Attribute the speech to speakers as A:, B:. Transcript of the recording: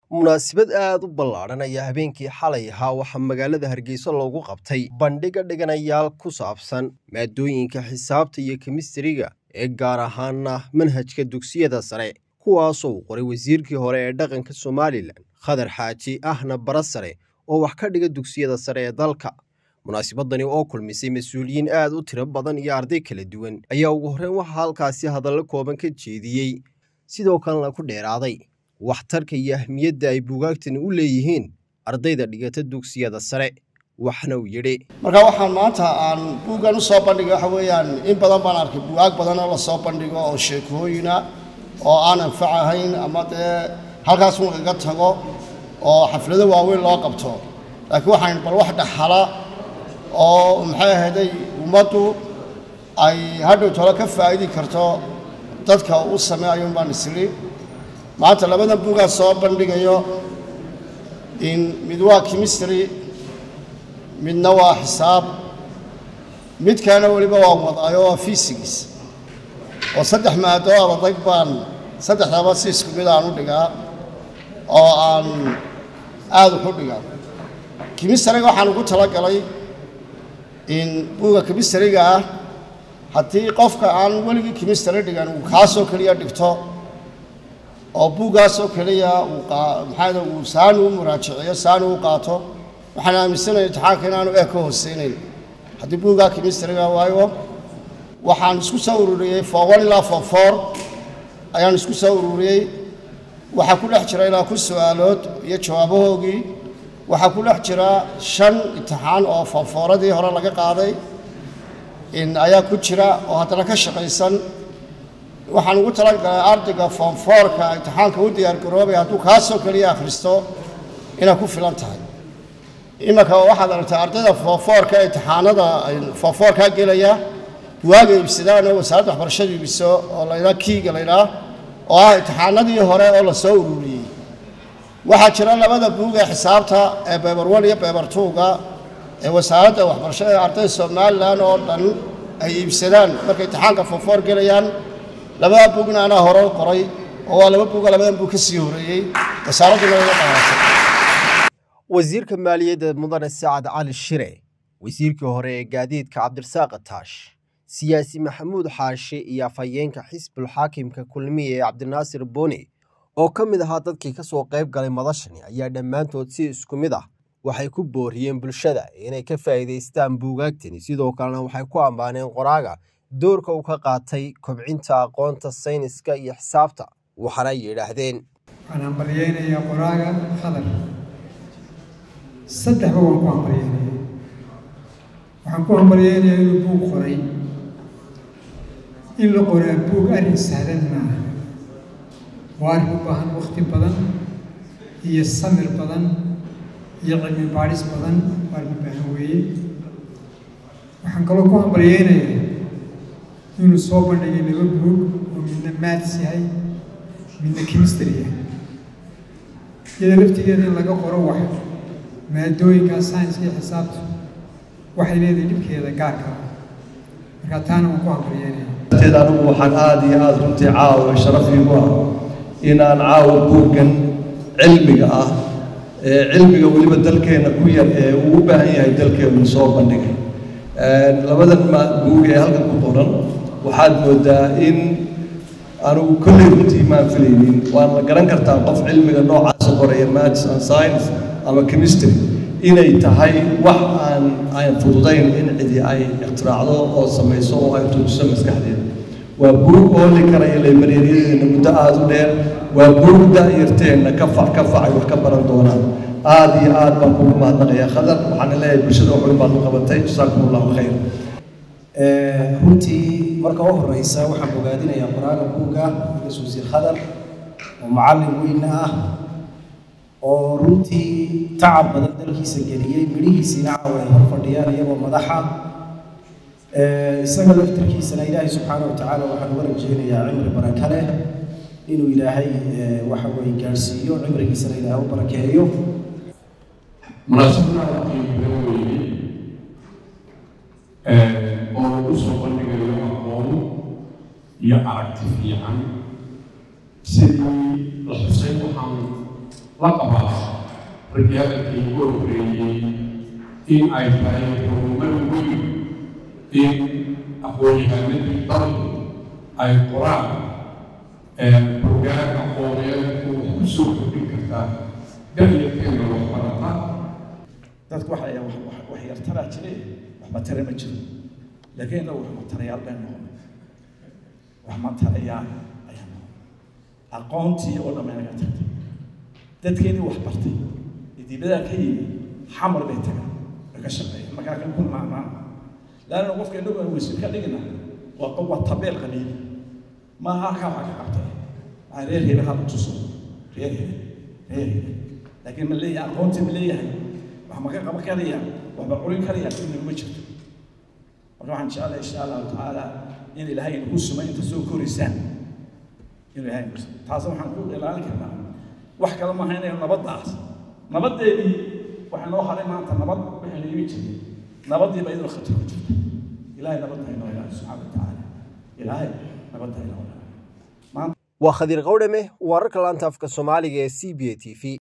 A: munaasabad aad u ballaadhan ayaa habeenkii xalay ahaa waxaa magaalada hargeysa loogu qabtay bandhiga dhiganayaal ku saabsan maadooyinka xisaabta iyo kemistariga ee gaar ahaana manhajka dugsiyada sare kuwaasoo uu qoray wasiirkii hore ee dhaqanka somalilan khadar xaaji ahna bara sare oo wax ka dhiga dugsiyada sare ee dalka munaasabadani oo kulmisay mas-uuliyiin aad u tiro badan iyo arday kala duwan ayaa ugu horreyn waxaa halkaasi hadallo kooban ka jeediyey sidoo kalena ku dheeraaday waxtarka iyo ahmiyadda ay buugaagtani u leeyihiin ardayda dhigata dugsiyada sare waxna uu yidhi
B: marka waxaan maanta aan buuggan u soo bandhigay waxa weeyaan in badan baan arkay buugaag badan oo la soo bandhigo oo sheekooyina oo aan anfac ahayn ama dee halkaas un iga tago oo xaflado waaweyn loo qabto laakiin waxaan bal wax dhaxala oo maxay ahayday ummaddu ay hadhow tolo ka faa'idi karto dadka u sameeyo baan isli maanta labadan buugaan soo bandhigayo in mid waa chemistry midna waa xisaab midkaana weliba waan wadaayo waa physics oo saddex maado adag baan saddexdaba si isku mid aan u dhigaa oo aan aada uxu dhigaa chemistryga waxaan ugu talagalay in buuga chemistryga ah haddii qofka aan weligii chemistry dhigan uu kaasoo keliya dhigto oo buuggaasoo keliya maxaa uu saani u muraajiciyo saani u qaato waxaan aaminsanaya imtixaanka inaanu ee ka hooseynayn haddii buuggaa chemistryga waayo waxaan isku soo ururiyey for one ilaa for four ayaan isku soo ururiyey waxaa ku dhex jira ilaa ku su-aalood iyo jawaabahoogii waxaa ku dhex jira shan imtixaan oo foofooradii hore laga qaaday in ayaa ku jira oo haddana ka shaqaysan waxaan ugu talagalay ardayga foomfoorka imtixaanka u diyaargaroobaya hadduu kaasoo keliya akhristo inay ku filan tahay iminka waxaad aragtay ardayda foomfoorka imtixaanada foomfoorkaa gelaya buwaaga iibsadaan oo wasaaradda waxbarashada iibiso oo laydhaa kiiga laydhaa oo ah imtixaanadii hore oo lasoo ururiyey waxaa jira labada buug ee xisaabta ee beber one iyo beber two-ga ee wasaaradda waxbarashada ee ardayda somalilan oo dhan ay iibsadaan markay imtixaanka foomfoor gelayaan labada buugna anaa hore u qoray oo waa laba buuga labadan buug ka sii horreeyey wasaaradduna iga qaadatay
A: wasiirka maaliyadda mudane sacad cali shire wasiirkii hore ee gaadiidka cabdirasaaq ataash siyaasi maxamuud xaashi iyo afhayeenka xisbul xaakimka kulmiya ee cabdinaasir booni oo ka mid ahaa dadkii ka soo qayb galay madashani ayaa dhammaantood si isku mid ah waxay ku booriyeen bulshada inay ka faa'iidaystaan buugaagtani sidoo kalena waxay ku ammaaneen qoraaga doorka uu ka qaatay kobcinta aqoonta sayniska iyo xisaabta waxaana yidhaahdeen
C: waxaan hambalyeynayaa qoraaga khadar saddexba waan ku hambalyeynaya waxaan ku hambalyeynayaa inuu buug qoray in la qoraa buug arrin sahlan maaha waa arrin u baahan wakti badan iyo samir badan iyo cilmi baadhis badan waa arrin u baahan weeye waxaan kaloo ku hambalyeynayaa inuu soo bandhigay laba buug oo midna maats yahay midna chemistry yahay iyada laftigeeda in laga qoro wax maadooyinka science iyo xisaabtu waxay leedahay dhibkeeda gaarka ah marka taana waan ku hambalyeynaya
D: teed anigu waxaan aada iyo aada runtii caawa sharaf iigu ah inaan caawa buuggan cilmiga ah ee cilmiga weliba dalkeenna ku yar ee uu u baahan yahay dalkeenu soo bandhigay labadan buug ee halkan ku qoran waxaad moodaa in anugu kolley runtii maan filaynin waan la garan kartaa qof cilmiga noocaasa qoraya maths and science ama chemistry inay tahay wax aan aan fududayn in cidi ay ikhtiraacdo oo samayso oo ay tuujiso maskaxdeeda waa buug ooli karaya laybareeryadeena muddo aada u dheer waa buug da-yarteenna ka fac ka fac ay wax ka baran doonaan aada iyo aad baan kugu mahadnaqayaa khadar waxaana leeyahay bulshada waxweyn baad u qabatay jasaakum allahu khayr
E: runtii marka u horeysa waxaan bogaadinayaa qoraaga buugga ugas wasiir khadar oo macallin weyna ah oo runtii tacab badan dalkiisa geliyey midhihiisiina caawa ay hor fadhiyaan iyagoo madaxa isaga laftirkiisana ilaahay subxaana wa tacaala waxaan uga rajeynayaa cimri baraka leh inuu ilaahay waxa weye gaadhsiiyo cimrigiisana ilaahay u barakeeyo
F: oo lagu soo bandhigayo aqoon iyo aragti fiican sidii la xusay waxaan la qabaa raggii hadalkii ugu horreeyey in ay tahay horumar weyn in aqoon-yahanadii dalku ay qoraan hogaan aqooneed oo ku soo kordhin kartaa da'yarkeena waxbarata
G: dadku waxa ay wax yartaraa jire waxba tare ma jiro laakiin innagu wax matarayaal bay noqon wax matarayaal ayaa noqon aqoontii oo dhamma inaga tagtay dadkeenii wax bartay idibadaa ka yimi xamar bay tagaan way ka shaqeeyaan markaa kan ku maacmaan laanna qofka innagu aan wasiir ka dhigina waa qof waa tabeel qabiil maaha halkaa waxaa ka qabtay waxaa reer hebel hala tuso reer hebel reer hebel laakiin ma leeyahay aqoontii ma leeyahay wax ma ka qaban karaya waxba curin karaya inaguma jirto marka waxaan jeclahay insha allahu tacaala in ilaahay inagu suma inta soo koraysaan inuu ilaahay nagu suma taas waxaan ku ilaalin karnaa wax kale maaha inaynu nabaddaas nabaddeedii waxaa noo haray maanta nabad waxaynu imi jirnay nabaddiiba iyadoo khatar ku jirta ilaahay nabadda inoo ilaali subxaana wa tacaala ilaahay nabadda inoo ilaali
A: waa khadiir qawdhame wararka laanta afka soomaaliga ee c b a t v